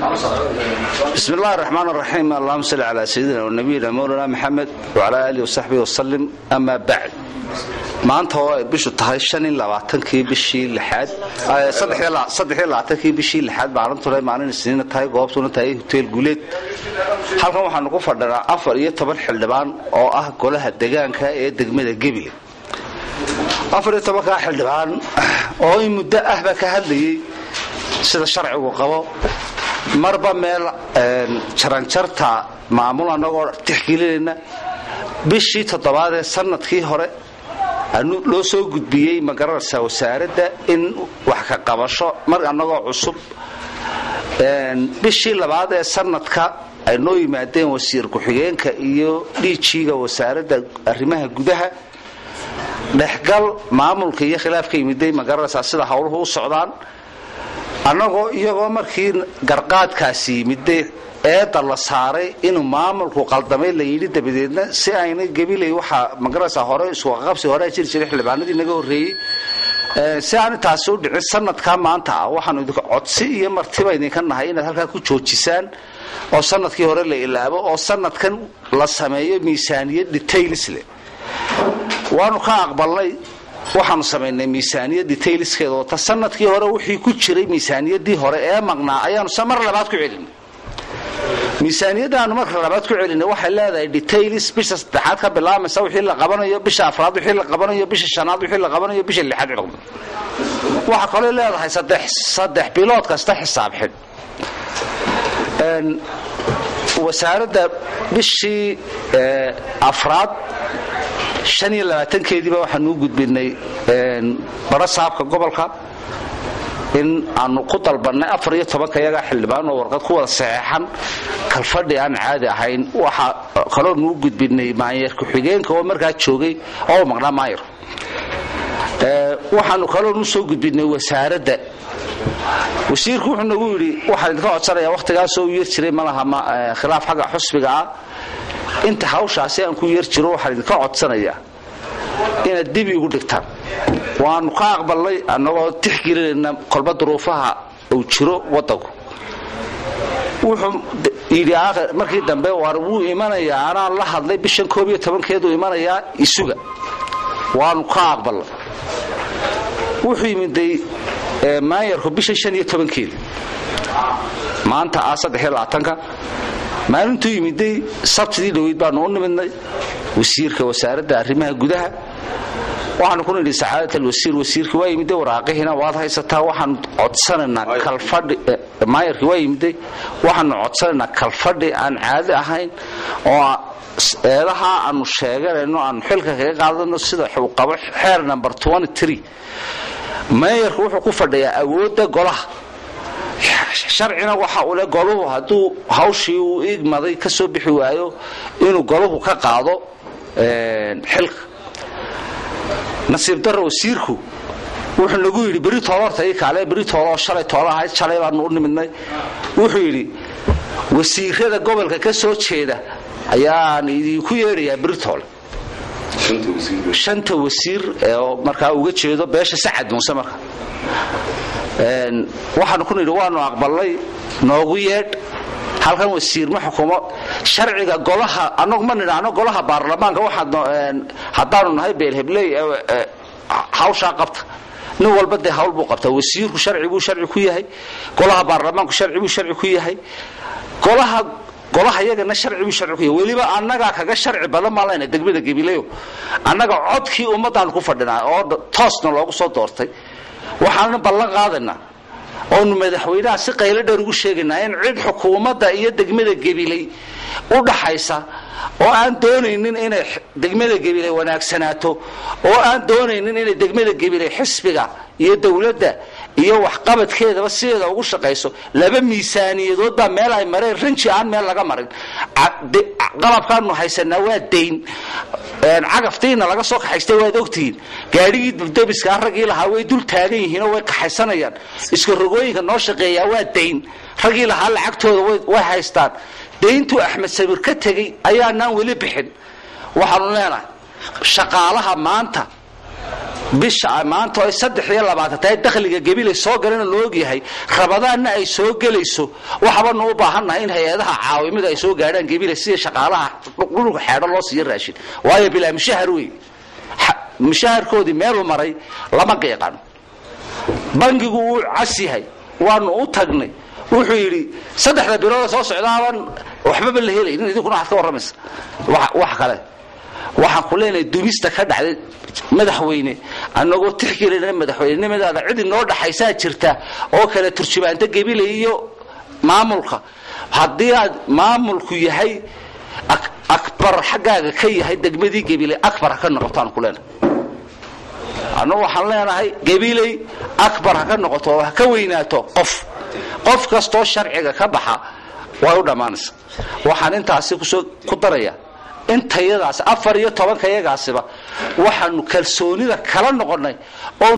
bismi اllahi الرaxmaan الraxiim allahuma salli calaa sayidina wanabiyina mowlana maxamed wcala alihi wasaxbihi wasalim ama bacd maanta oo ay bishu tahay kii bishii aadkii bishii lixaad maalintuna maalin isniina tahay goobtuna tahay hoteel guuleed halkan waxaanu ku fadhinaa afar iyo toban xildhibaan oo ah golaha degaanka ee degmada gebile afar iyo tobankaa xildhibaan oo in muddo ahba ka hadlayay sida sharcigu qabo marba meel jaranjarta maamul annagoo tixgelinayna bishii toddobaad ee sanadkii hore loo soo gudbiyey magaranaysa wasaaradda in wax ka qabasho mar annagoo cusub bishii labaad ee sanadka ay noo yimaadeen wasiir ku-xigeenka iyo dhiijiiga wasaaradda arrimaha gudaha dhexgal maamulka iyo khilaafka yimiday magaranaysaa sida howluhu u socdaan annagoo iyagoo markii garqaadkaasi yimiday eedda la saaray inuu maamulku qaldamay la yidhi dabadeedna si ayna gabilay waxaa magaranaysaa hore iskuqaqabsi hore jiri jiray xildhibaanadii naga horreeyey si aan intaasi u dhicin sanadkaa maanta ah waxaanu idinka codsi iyo martiba idinka nahay inaad halkaa ku joojisaan oo sanadkii hore la ilaabo oo sanadkan la sameeyo miisaaniyad details leh waanu ka aqbalnay waxaanu samaynay miisaaniyad detailskeeda wata sanadkii hore wixii ku jiray miisaaniyadii hore ee maqnaa ayaanu se mar labaad ku celinay miisaaniyadaanu marka labaad ku celinay waxay leedahay details bisha saddexaad ka bilaamaysa wixii la qabanayo bisha afraad wixii la qabanayo bisha shanaad wixii la qabanayo bisha lixaad waxaa kaloo leedahay saddex bilood kasta xisaab xidh wasaaradda bishii afraad shan iyo labaatankeediiba waxaanu u gudbinay baro saabka gobolka in aanu ku dalbannay afar iyo tobanka iyagaa xildhibaan oo warqad ku wada saxeexan kalfadhi aan caadi ahayn waxaa kaloonu u gudbinay maanyeer ku-xigeenka oo markaa joogay oo maqnaa maayar waxaanu kaloonu soo gudbinay wasaaradda wasiirku wuxuu nagu yidhi waxaan idinka codsanayaa wakhtigaasoo u yeer jiray malaha khilaaf xagga xusbiga ah inta hawshaasi aan ku yeer jiro waxaan idinka codsanayaa inaad dib igu dhigtaan waanu ka aqbalnay annagoo tixgelinayna kolba duruufaha uu jiro wadanku wuxuu yidhi markii dambe war wuu imanayaa anaan la hadlay bishan koob iyo tobankeedu imanayaa isuga waanu ka aqbalnay wuxuu yimiday maayarku bishan shan iyo tobankeeda maanta ah saddex iyo labaatanka maalintuu yimiday sabtidii dhoweyd baanu u nimidnay wasiirka wasaaradda arrimaha gudaha waxaanu ku nidhi sacaadat alwasiir wasiirkii waa yimiday waraaqihiina waad haysataa waxaanu codsanaynaa kalfadhi maayarkii waa yimiday waxaanu codsanaynaa kalfadhi aan caadi ahayn oo eedaha aanu sheeganayno aanu xilka kaga qaadano sida uu qabo xeer number maayarku wuxuu ku fadhiyaa awoodda golaha sharcina waxa uu le goluhu hadduu hawshii uu igmaday ka soo bixi waayo inuu goluhu ka qaado xilka nasiib darro wasiirku wuxuu nagu yidhi beri toolorta ii kaale beri tooloo shalay toola ahayd shalay baanu u nimidnay wuxuu yidhi wasiirada gobolka ka soo jeeda ayaan idinku yeedhayaa beri toole shanta wasiir oo markaa uga jeedo beesha sacad muuse marka waxaanu ku nidhi waanu aqbalnay noogu yeedh halkan wasiir ma xukumo sharciga golaha anagu ma nidhaahno golaha baarlamaanka haddaanu nahay beelhebley hawshaa qabta nin walba dee hawl buu qabtaa wasiirku sharci buu sharci ku yahay golaha baarlamaanku sharci buu sharci ku yahay golaha golaha yagana sharci buu sharci ku yahay weliba annagaa kaga sharci badan baan leyna degmada gabileyo annaga codkii ummaddaanu ku fadhinaa oo toosna loogu soo doortay waxaanu ballan qaadaynaa oonu madaxweynaha si qaylo dheer ugu sheegaynaa in cid xukuumadda iyo degmada gabiley u dhaxaysa oo aan doonaynin inay degmada gabiley wanaagsanaato oo aan doonaynin inay degmada gabiley xisbiga iyo dowladda iyo waxqabadkeedaba sideeda ugu shaqayso laba miisaaniyadood baa meel ay mareen ranji aan meel laga marin qalabkaanu haysanaa waa dayn cagaftiina laga soo kaxaystay waad ogtihiin gaadhigii duldabiska raggii lahaa way dul taagan yihiinoo way kaxaysanayaan iska rogooyinka noo shaqeeyaa waa dayn raggii lahaa lacagtooda way haystaan dayntuu axmed samir ka tegey ayaanaan weli bixin waxaanu leenahay shaqaalaha maanta bisha maanta ay saddex iyo labaatan tahay dakhliga gabilay soo galana la ogyahay rabadaanna ay soo gelayso waxbanu u baahannahay in hay-adaha caawimada ay soo gaadhaan gabilay sida shaqaalaha dhulka xeedho loo siiyo raashin waayo bilaa mushahar wey mushaharkoodii meeluu maray lama qiiqano bangigu wuu cas yahay waanu u tagnay wuxuu yidhi saddexda bilooda soo socdaaban waxbaba la helaynin idinkuna waxaad ka warramaysa wax kale waxaan ku leenahay dumista ka dhacday madaxweyne annagoo tixgelina madaxweynenimadaada cid inoo dhaxaysaa jirta oo kale turjubaanta gebile iyo maamulka haddii aad maamulku yahay akbar xaggaaga ka yahay degmadii gebile akbar ha ka noqoto aan ku leenahay annagu waxaan leenahay gabiley akbar ha ka noqoto oo ha ka weynaato qof qof kastoo sharciga ka baxa way u dhammaanaysa waxaan intaasi kusoo ku daraya intayadaas afar iyo tobankayagaasiba waxaanu kalsoonida kala noqonnay oo